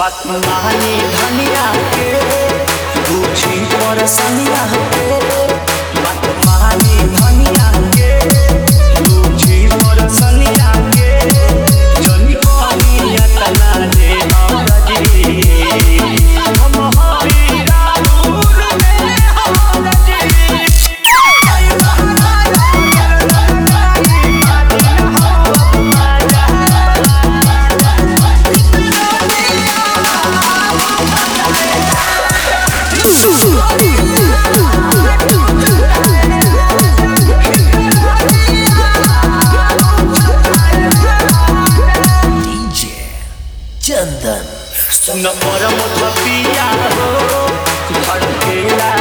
बात मानी धनिया के पूछी पर सनिया के बात मानी धनिया के पूछी पर सनिया के जनी कहिया तना दे हमरजी हम हरी राहुल में हमरजी चंदन सुन परम थपिया हो धड़केला